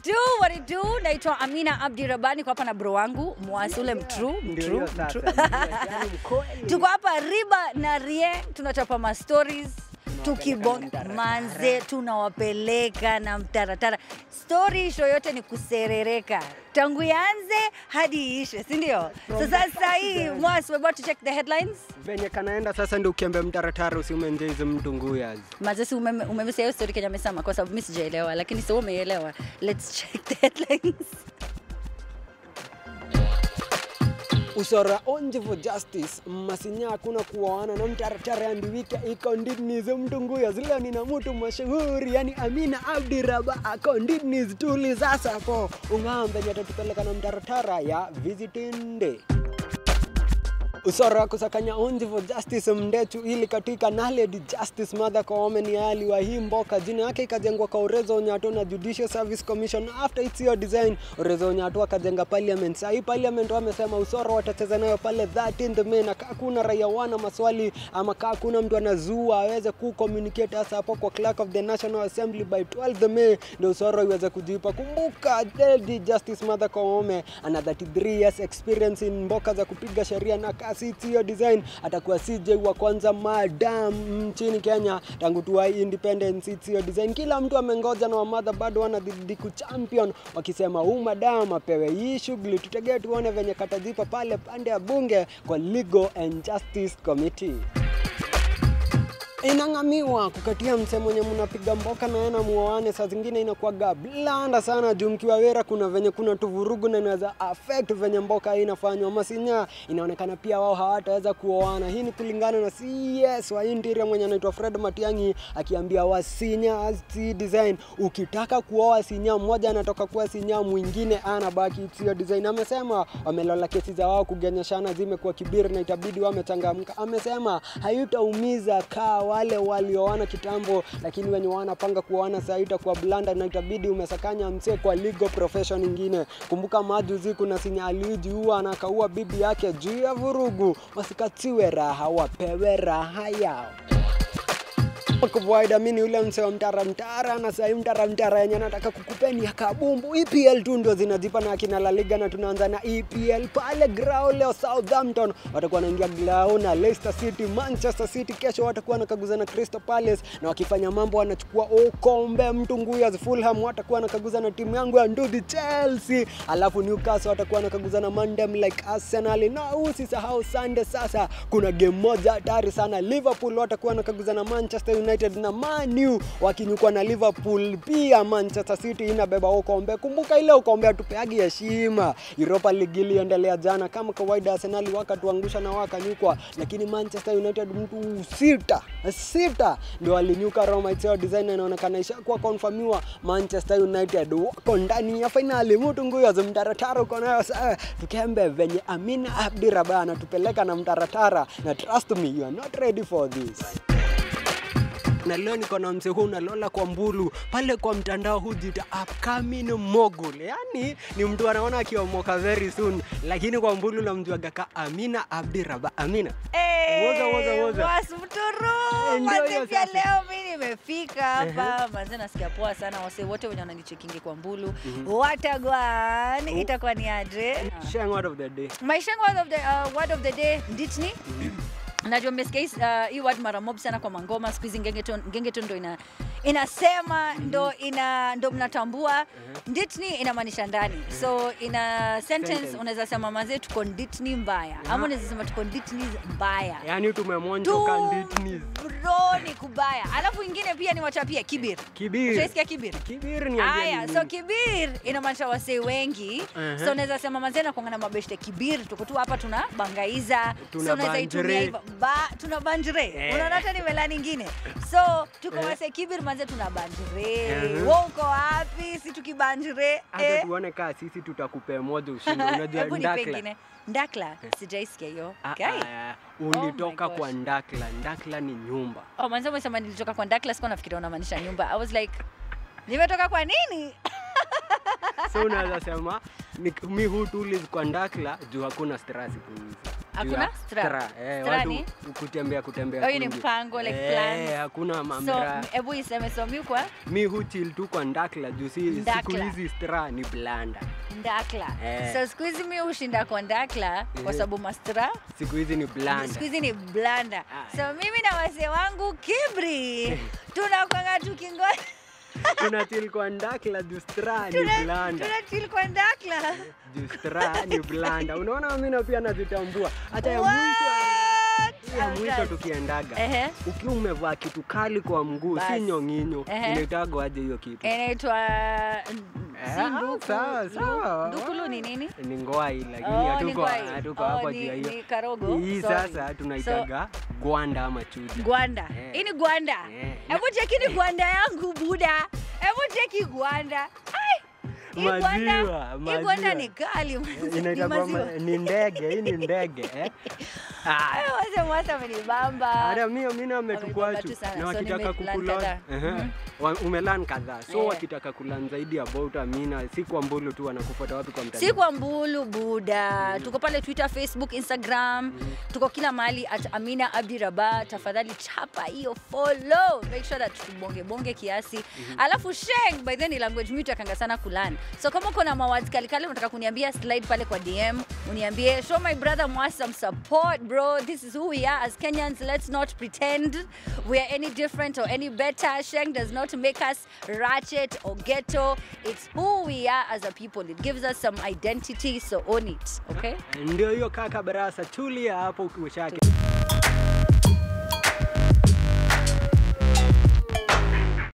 do, what it do. Naitwa Amina Abdi Rabani, kwa hapa na bro wangu Mwasi ule mtru Ndio mtru hiyo sasa. mtru. Yaani mkweli. Tuko hapa Riba na Rie, tunachapa ma stories tukibonga na mtaratara. manze, tunawapeleka na mtaratara. Story show yote ni kuserereka tangu ianze hadi iishe, si ndio? So sasa hii Mwasi, we're about to check the headlines. venye kanaenda sasa ndio ukiambia mtaratara usiumenje hizo mtunguyas Mazesi umeme- umemsia hiyo story Kenya amesema kwa sababu mimi sijaelewa, lakini sio umeelewa. Let's check the headlines. usora onje for justice masinya hakuna kuoana na mtaratara andiwike iko ndinizo mtunguya zile nina mtu mashuhuri yani amina abdi raba ako ndinis tuli sasa po ung'ambe nyatatupeleka na mtaratara ya visiting day usora kusakanya onji for justice mndechu ili katika naledi justice Martha Koome ni ali wa hii mboka jina yake ikajengwa kwa Urezo Onyato na Judicial Service Commission after its your design Urezo Onyato akajenga parliament sasa hii parliament wamesema usora watacheza nayo pale 13th May na kaa kuna raia wana maswali ama kaa kuna mtu anazua aweze ku communicate hasa hapo kwa clerk of the National Assembly by 12th May ndio usora iweze kujipa kumbuka Lady Justice Martha Koome ana 33 years experience in mboka za kupiga sheria na kasi hiyo design atakuwa CJ wa kwanza madam nchini Kenya tangu tuwa independence hiyo design. Kila mtu amengoja na wamadha bado wanadhidi kuchampion wakisema huu madam apewe hii shughuli, tutegee tuone venye katajipa pale pande ya bunge kwa Legal and Justice Committee inang'amiwa kukatia mse mwenye mnapiga mboka na yana muoane, saa zingine inakuwaga blanda sana juu mkiwa wera, kuna venye kuna tuvurugu na inaweza affect venye mboka hii inafanywa. Masinya inaonekana pia wao hawataweza kuoana. Hii ni kulingana na CS wa interior mwenye anaitwa Fred Matiang'i akiambia Wasinya si design, ukitaka kuoa Sinya mmoja anatoka kuwa Sinya, mwingine anabaki sio design. Amesema wamelola kesi za wao kugenyeshana zimekuwa kibiri na itabidi wamechangamka. Amesema hayutaumiza kaa wale walioana kitambo, lakini wenye wanapanga kuoana sasa itakuwa blanda na itabidi umesakanya msee kwa legal profession ingine. Kumbuka majuzi kuna Sinya alijiua anakaua bibi yake juu ya vurugu, wasikatiwe raha, wapewe raha yao kawaida mimi ni ule msee wa mtara mtara na sahii mtara mtara yenye nataka kukupeni ya kabumbu EPL tu ndio zinajipa na akina La Liga na tunaanza na EPL pale grao leo Southampton watakuwa wanaingia grao na Leicester City Manchester City kesho watakuwa wanakaguza na Crystal Palace na wakifanya mambo wanachukua ukombe mtunguyas Fulham watakuwa wanakaguza na timu yangu ya ndudi Chelsea alafu Newcastle watakuwa wanakaguza na Mandem like Arsenal na usisahau Sunday sasa kuna game moja hatari sana Liverpool watakuwa wanakaguza na Manchester United na Man U wakinyukwa na Liverpool. Pia Manchester City inabeba ukombe. Kumbuka ile ukombe hatupeagi heshima. Europa League iliendelea jana kama kawaida, Arsenal wakatuangusha na wakanyukwa, lakini Manchester United mtu sita sita ndio walinyuka Roma. Itio design inaonekana ishakuwa confirmiwa, Manchester United wako ndani ya finali. Mtu nguyo za mtaratara uko nayo sasa, tukembe venye Amina Abdi Rabah anatupeleka na mtaratara, na trust me you are not ready for this na leo niko na mzee huu nalola kwa mbulu pale kwa mtandao hujiita upcoming mogul, yani ni mtu anaona akiomoka very soon, lakini kwa mbulu namjuaga ka Amina Abdi Rabah. Amina Woza, woza, woza. Basi mturu Eh, ndio manze, hiyo pia sasa. leo mimi nimefika hapa manze, nasikia poa sana. Wase wote wenye wananichekingi kwa mbulu watagwan, itakuwa ni aje? Shang word of the day. maisha yangu word of the, uh, word of the day nditni najua mmesikia hii, uh, hii word mara mob sana kwa mangoma siku hizi gengeton gengeton ndo ina inasema ndo ina ndo mnatambua nditni inamaanisha ndani so ina sentence Sentence. unaweza sema mazee tuko nditni mbaya ama unaweza sema tuko nditni mbaya Yani tumemonjoka tu nditnis. bro ni kubaya alafu ingine pia ni wachapia kibir Kibir. Ushaisikia kibir Kibir ni Aya, ajali so nini? kibir inamaanisha wasee wengi Uh-huh. so unaweza sema mazena kuanga na mabeshte kibir tuko tu hapa tuna bangaiza Tuna so unaweza itumia banjre. hivyo ba, tuna banjre Eh. unaona hata ni melani ingine so tuko Eh. wasee kibir manze tuna banjre Uh-huh. wo uko wapi si tukibanjre Hata eh. tuone kaa sisi tutakupea moja ushindi. Unajua hebu nipe ndakla. ingine ndakla sijaisikia hiyo Ah, okay. ah, my ulitoka gosh. kwa ndakla. Ndakla ni nyumba. oh, manze umesema nilitoka kwa ndakla sikuwa nafikiria unamaanisha nyumba i was like nimetoka kwa nini so unaweza sema ni- mi hutuliz kwa ndakla juu hakuna stress kuizi Hakuna ya stra? stra. Eh, Stra watu ni? kutembea kutembea Oh, hiyo ni kwingi. mpango, like Eh, plans. hakuna So mamra hebu iseme so mi kwa mi huchil tu kwa ndakla juu si siku Ndakla. hizi stra ni blanda ndakla. Eh. So siku hizi mi hushinda kwa ndakla kwa Eh. sababu mastra siku hizi ni blanda siku hizi ni blanda. Ah. So mimi na wazee wangu kibri tunakwanga tukingoja tunatil kwa ndakla juu stra ni tuna blanda tuna chill kwa ndakla. juu stra ni blanda unaona mina pia nazitambua hata ya What? mwisho ya mwisho Alright. tukiendaga Ehe. ukiwa umevaa kitu kali kwa mguu si Bas. nyonginyo Ehe. inaitagwa aje hiyo kitu Inaitwa Eh, si ah, nduku. sawa, Ndu- sawa. Ndukulu ni nini? ni ngwai lakini Oh, ni hatuko ngwai. hatuko Oh, hapo ni- juu ya ni hiyo karogo. hii Sorry. sasa tunaitaga gwanda ama chuja Gwanda. Eh. Hii ni gwanda. Eh. Hebu cheki ni gwanda yangu buda. Hebu cheki gwanda. Ai. Hii gwanda, Maziwa, hii gwanda maziwa. ni kali. Ni inaitagwa maziwa. ma- ni ndege hii ni ndege eh? Ah, Eh, wazee mwasa amenibamba. hata mimi mimi Wamebamba ametukwachu tu sana, na so wakitaka nimelearn kukulan kadhaa. Ehe. Mhm. Wa- umelan kadhaa so Eh. wakitaka kulan zaidi about Amina si kwa mbulu tu wanakufuata wapi kwa mtandao si kwa mbulu buda tuko pale twitter facebook instagram tuko kila mahali at amina abdi raba tafadhali chapa hiyo follow make sure that tubonge bonge kiasi alafu sheng by then ni language mi takanga sana kulan so kama uko na mawazi kalikali unataka kuniambia slide pale kwa dm uniambie show my brother Mwasi some support bro this is who we are as kenyans let's not pretend we are any different or any better sheng does not make us ratchet or ghetto it's who we are as a people it gives us some identity so own it okay ndio hiyo kaka barasa tulia hapo ushake